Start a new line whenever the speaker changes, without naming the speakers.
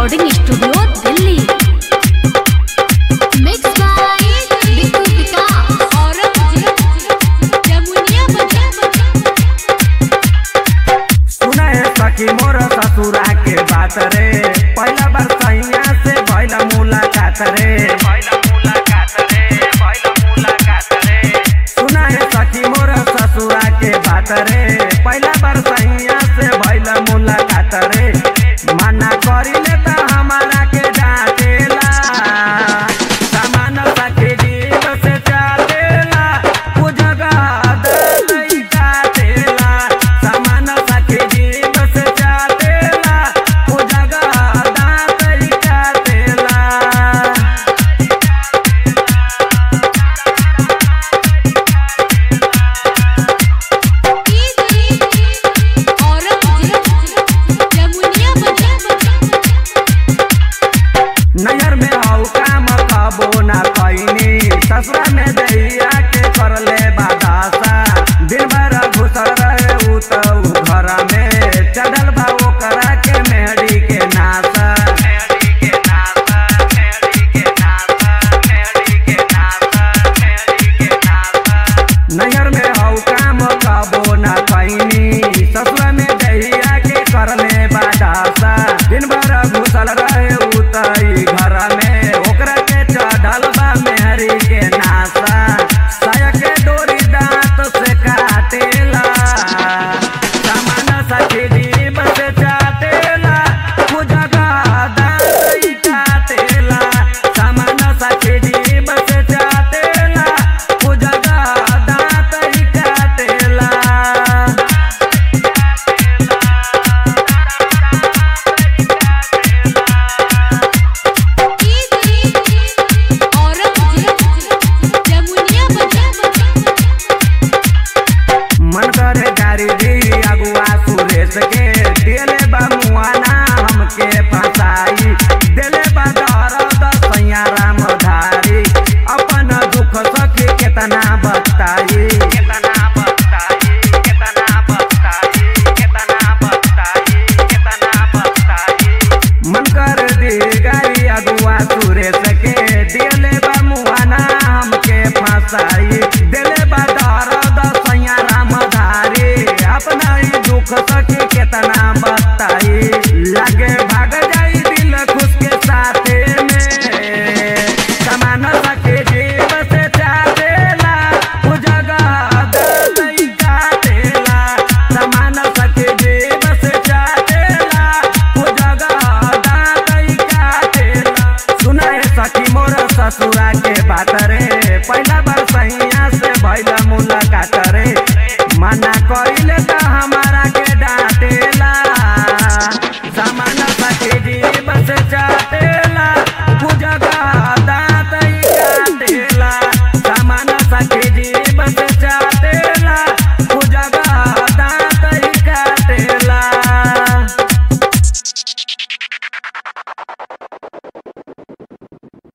recording studio Delhi mix by Bittu Vikas Aurangzeb Jamuniya बाजार
सुना है सखी मोर ससुरा के बात रे पहला बार सैया से भइल मुलाकात रे सुना है सखी मोर ससुरा के बात रे पहला बार सैया से भइल मुलाकात रे मना करिले त हमारा के डांटेला सामान सखी जीव से चाटेला पूजगा दई काटेला सामान सखी जीव से चाटेला पूजगा दाई काटेला
औरंगजेब जमुनिया बाजार
नैहर में हऊ काम कबो ना कैनी ससुरा में दैया के करले बादासा दिन भर घुसल रहे उ त उ घर में चढ़ल बा ओकरा के मेहरी के नासा नैहर में हऊ काम कबो ना कैनी ससुरा में दैया के करले बादासा दिन भर घुसल रहे उ त ई घर में ओकरा के चढ़ल बा मेहरी के नासा साया के डोरी दांत से काटेला सामान सखी जीव से चाटेला पूजगा दांत ई काटेला सामान सखी जीव से चाटेला पूजगा दांत ई काटेला
औरंगजेब जमुनिया बाजार
मन करे गाड़ी दी अगुआ सुरेश के दिले बा मुआना हमके फंसा